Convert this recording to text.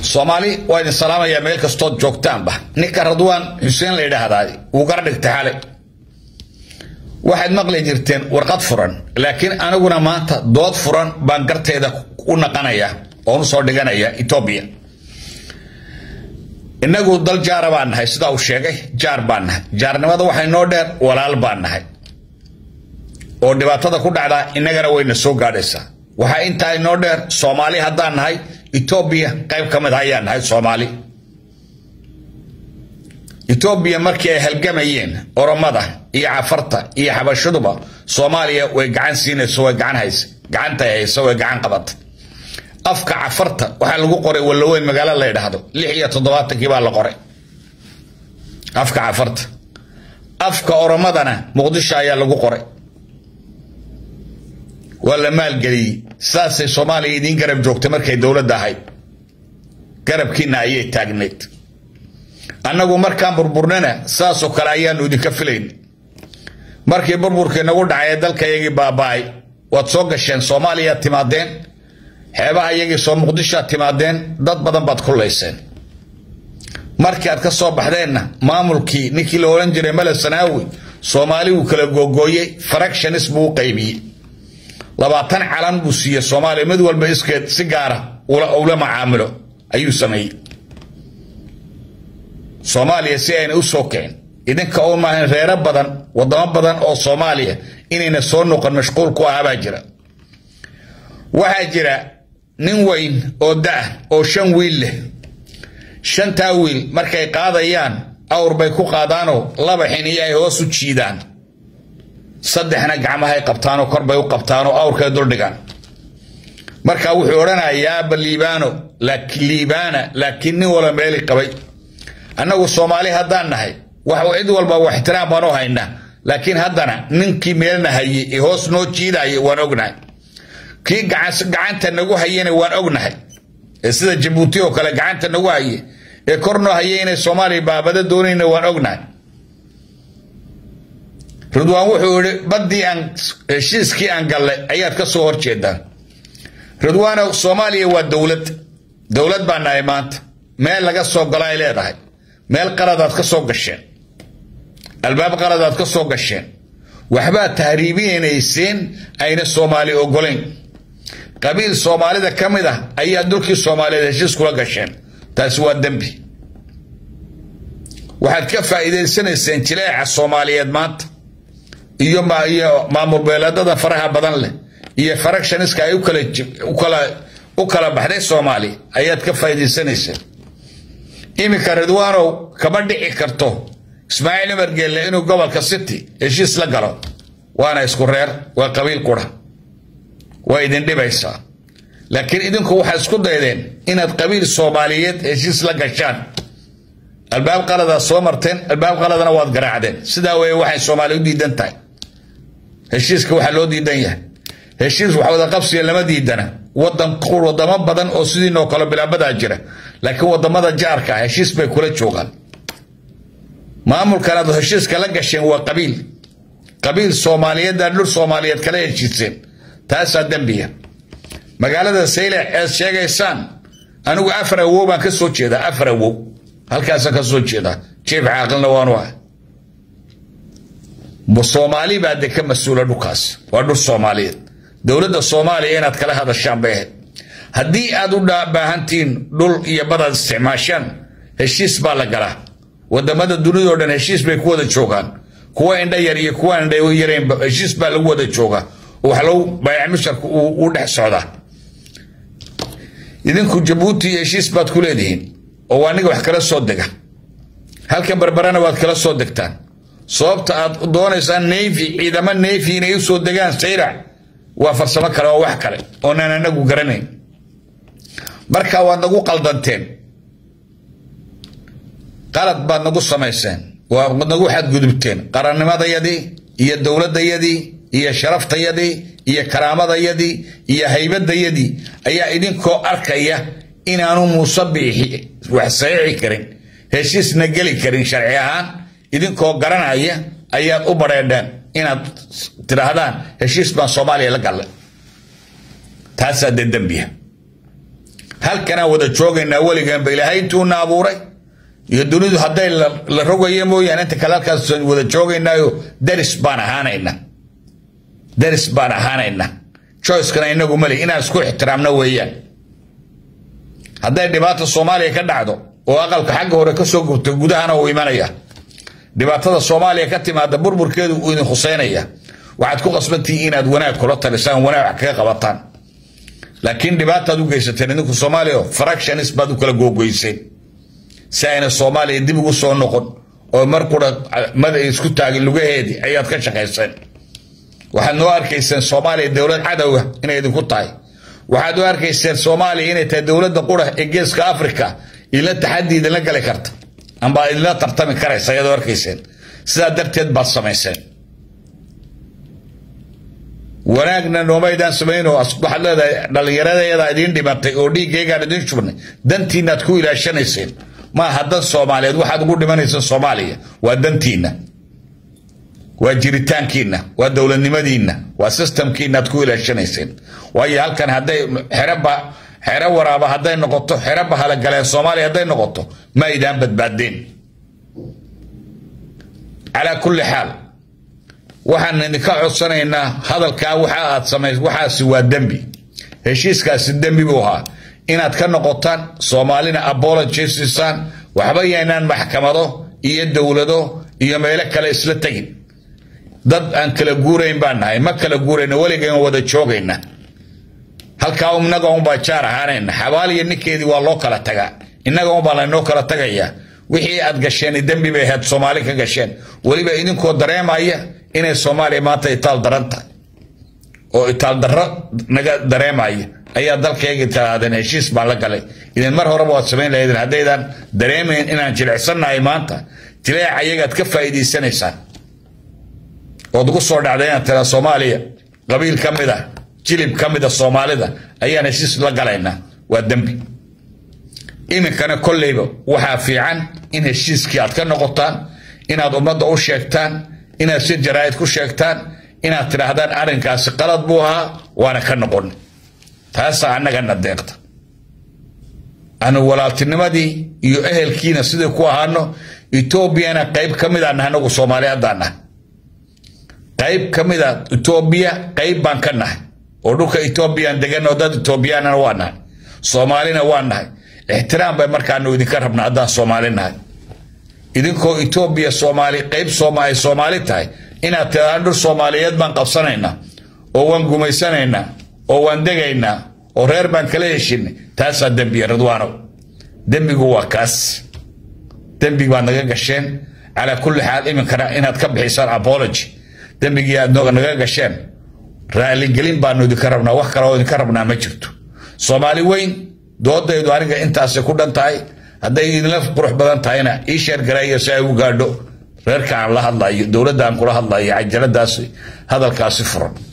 soomaali waa idin salaamayaa meel kastood joogtaanba ninka radwaan xuseen la yidhaahdaa wuu gar dhigtay xale waxaad maqli jirteen warqad furan laakiin aniguna maanta dood furan baan garteeda u naqanaya oon u soo dhiganaya etoobiya innagu dal jaara baan nahay sidaa uu sheegay jaar baan nahay jaarnimada waxay noo dheer walaal baan nahay oo dhibaatada ku dhacdaa innagana wayna soo gaadhaysaa waxaa intaa inoo dheer soomaali haddaan nahay etoobiya qayb ka mid ayaan nahay soomaali etoobiya markii ay halgamayeen oromada iyo cafarta iyo xabashaduba soomaaliya way gacan siinayso way gacan haysa gacantay haysa way gacan qabata afka cafarta waxaa lagu qoray wallaweyn magaalo la yidhaahdo lix iyo toddobaatankii baa la qoray afka cafarta afka oromadana muqdisho ayaa lagu qoray waa la maalgeliyey saasay soomaaliya idiin garab joogtay markay dowladda ahayd garabkiina ayay taagnayd annagu markaan burburnana saasoo kale ayaanu idinka filayn markii burburkii nagu dhacay ee dalka iyagii baaba'ay waad soo gasheen soomaaliyaad timaadeen xeebaha iyagii soo muqdishoad timaadeen dad badan baad kullayseen markii aad ka soo baxdeenna maamulkii ninkii la odhan jiray male sanaawi soomaali wuu kala googooyey fractionis buu u qaybiyey labaatan calan buu siiyey soomaaliya mid walba iskeed si gaara ula macaamilo ayuu sameeyey soomaaliya si ayna u soo kicin idinka oo maahan reero badan wadamo badan oo soomaaliya inayna soo noqon mashquul ku ahabaa jira waxaa jira nin weyn oo da-ah oo shan wiil leh shantaa wiil markay qaadayaan awr bay ku qaadaanoo laba xiniyo ay hoos u jiidaan saddexna gacmahay qabtaanoo korbay u qabtaanoo awrkay duldhigaan marka wuxuu odhanayaa aba liibaano liibaana laakiin nin wala meeli qabay annagu soomaali haddaan nahay wax cid walba wax ixtiraam baan u haynaa laakiin haddana ninkii meelna hayey ee hoos noo jiidaya waan ognahay kii gacanta nagu hayena waan ognahay ee sida jabuuti oo kale gacanta nagu haye ee kor noo haye inay soomaaliya baabada doonayna waan ognahay ridwaan wuxuu yihi baddii aan heshiiskii aan gallay ayaad ka soo horjeedaan ridwaanow soomaaliya waa dowlad dowlad baa nahay maanta meel laga soo galo ay leedahay meel qaladaad ka soo gasheen albaab qaladaad ka soo gasheen waxbaad tahriibinayseen ayna soomaali ogolayn qabiil soomaalida ka mid ah ayaa dulkii soomaaliyeed heshiis kula gasheen taasi waa dembi waxaad ka faa'iidaysanayseen jileeca soomaaliyeed maanta iyo iyo maamul beeleedada faraha badan leh iyo faractioniska ay u kala baxday soomaaliya ayaad ka faa'iidaysanayseen iminka ridwaanow kama dhici karto ismaaciil cumar geelle inuu gobolka city heshiis la galo waana isku reer waa qabiil qura waa idin dhibaysaa laakiin idinku waxaad isku daydeen inaad qabiil soomaaliyeed heshiis la gashaan albaab qaladaad soo marteen albaab qaladana waad garaacdeen sidaa weeye waxay soomaali u diidan tahay heshiiska waxaa loo diidan yahay heshiis wax wada qabsiga lama diidana wadamo badan oo sidiinoo kale bilaabadaa jira laakiin wadamada jaarka ah heshiis bay kula joogaan maamulkan aad heshiiska la gasheen waa qabiil qabiil soomaaliyeed aad dhul soomaaliyeed kala heshiiseen taasaa dembiya magaalada saylex eed sheegaysaan anigu afar awow baan ka soo jeedaa afar awow halkaasaan ka soo jeedaa jief caaqilna waanu ah soomaali baa de ka mas-uula dhulkaas waa dhul soomaaliyeed dowladda soomaaliya inaad kala hadashaan bay ahayd haddii aad u baahantihiin dhul iyo badaad isticmaashaan heshiis baa la galaa wadamada dunidao dhan heshiis bay ku wada joogaan kuwa indha yar iyo kuwa indha yaraynba heshiis baa lagu wada joogaa wax low bayac musharka uu dhex socdaa idinku jabuuti heshiis baad ku leedihiin oo aniga wax kala soo dega halkan barbarana waad kala soo degtaan sababta aad doonaysaan navy ciidamo navy inay usoo degaan sayrac waa farsamo kale oo wax kale oonan anagu garanayn marka waad nagu qaldanteen qalad baad nagu samayseen waad nagu xadgudubteen qarannimadayadii iyo dowladayadii iyo sharaftayadii iyo karaamadayadii iyo haybadayadii ayaa idinkoo arkaya inaanu muuse biixi wax saxiixi karin heshiisna geli karin sharci ahaan idinkoo garanaya ayaad u badheedheen inaad tidhaahdaan heshiis baan soomaaliya la gallay taasaa dee dembiya halkanaan wada joogaynaa weligaanba ilaahay intuuna abuuray iyo dunidu hadday la rogayo mooyaane inta kale halkaas wada joogaynaayo daris baan ahaanayna daris baan ahaanayna choicekana inagu mali inaan isku ixtiraamno weeyaan hadday dhibaata soomaaliya ka dhacdo oo aqalka xagga hore ka soo gubto gudahana uu imanaya dhibaatada soomaaliya ka timaada burburkeedu uu idin khuseynaya waxaad ku qasbantihiin inaad wanaag kula talisaan wanaag wax kaga qabataan laakiin dhibaataad u geysateen idinku soomaaliya fractionis baad u kala googoyseen si ayna soomaaliya dib ugu soo noqon oo mar qura mada isku taagin lugaheedii ayaad ka shaqayseen waxaad noo arkayseen soomaaliya dowlad cadowga inay idinku tahay waxaad u arkayseen soomaaliya inay tahay dowladda qura ee geeska africa idinla taxaddi idinla gali karta amba idinla tartami karaysa ayaad u arkayseen sidaa darteed baad samayseen wanaagna noomaydaan samayno waxaad leedahay dhallinyaradeeda idiin dhimatay oo dhiiggaygaan idiin shubnay dantiinaad ku ilaashanayseen maaha dan soomaaliyeed waxaad ugu dhimanayseen soomaaliya waa dantiinna waa jiritaankiinna waa dowladnimadiinna waa sistamkiina aad ku ilaashanayseen waayo halkan hadday xereba xero waraaba hadday noqoto xero bahalagaleen soomaaliya hadday noqoto ma aydaan badbaadeen calaa kulli xaal waxaan idinka codsanaynaa hadalkaa waxa aad samays waxaasi waa dembi heshiiskaasi dembi buu ahaa inaad ka noqotaan soomaalina apology siisaan waxba yaynaan maxkamado iyo dowlado iyo meelo kale isla tegin dad aan kala guurayn baan nahay ma kala guurayna weligan wada joogayna halkaa innaga unbaa jaar ahaanayna xabaal iyo ninkeedii waa loo kala tagaa innaga unbaa laynoo kala tagayaa wixii aad gasheen dembi bay ahayd soomaali ka gasheen weliba idinkoo dareemaya inay soomaaliya maanta itaal daran tahay oo itaal darro naga dareemaya ayaa dalkayga tiraadeen heshiis baan la galay idin mar horeba waad samayn lahaydeen haddaydan dareemayn inaan jilicsannahay maanta jileeca ayagaad ka faa'iidaysanaysaan ood ugu soo dhacday inaad tiraa soomaaliya qabiil ka mid ah jilib ka mid a soomaalida ayaan heshiis la galaynaa waa dembi iminkana kolleyba waxaa fiican in heshiiskii aad ka noqotaan inaad ummadda u sheegtaan inaad si jaraa'id ku sheegtaan inaad tidhaahdaan arrinkaasi qalad buu ahaa waana ka noqon taasaa annagana deeqta anu walaaltinimadii iyo ehelkiina sidii ku ahaano etoobiyana qayb ka mid aanah anagu soomaaliyaddaan nahay qayb ka mid a etoobiya qayb baan ka nahay oo dhulka etoobiyaan degan oo dad etoobiyaanana waa nahay soomaalina waa nahay ixtiraam bay markaanu idinka rabna haddaan soomaali nahay idinkoo etoobiya soomaali qayb sooma ay soomaali tahay inaad tidhahdaan dhul soomaaliyeed baan qabsanaynaa oo waan gumaysanaynaa oo waan degaynaa oo reer baan kala heshinay taasaa dembiya ridwaanow dembigu waa kaas dembig baad naga gasheen calaa kulli xaal iminkana inaad ka bixisaan apology dembigii aad naga gasheen raaligelin baanu idinka rabnaa wax kale oo idinka rabnaa ma jirto soomaali weyn doodaydu aniga intaasay ku dhan tahay hadday idinla qurux badan tahayna ii sheergareeyo si ay u gaadho reerka aan la hadlayo dowladda aan kula hadlayo cajaladaasi hadalkaasi furan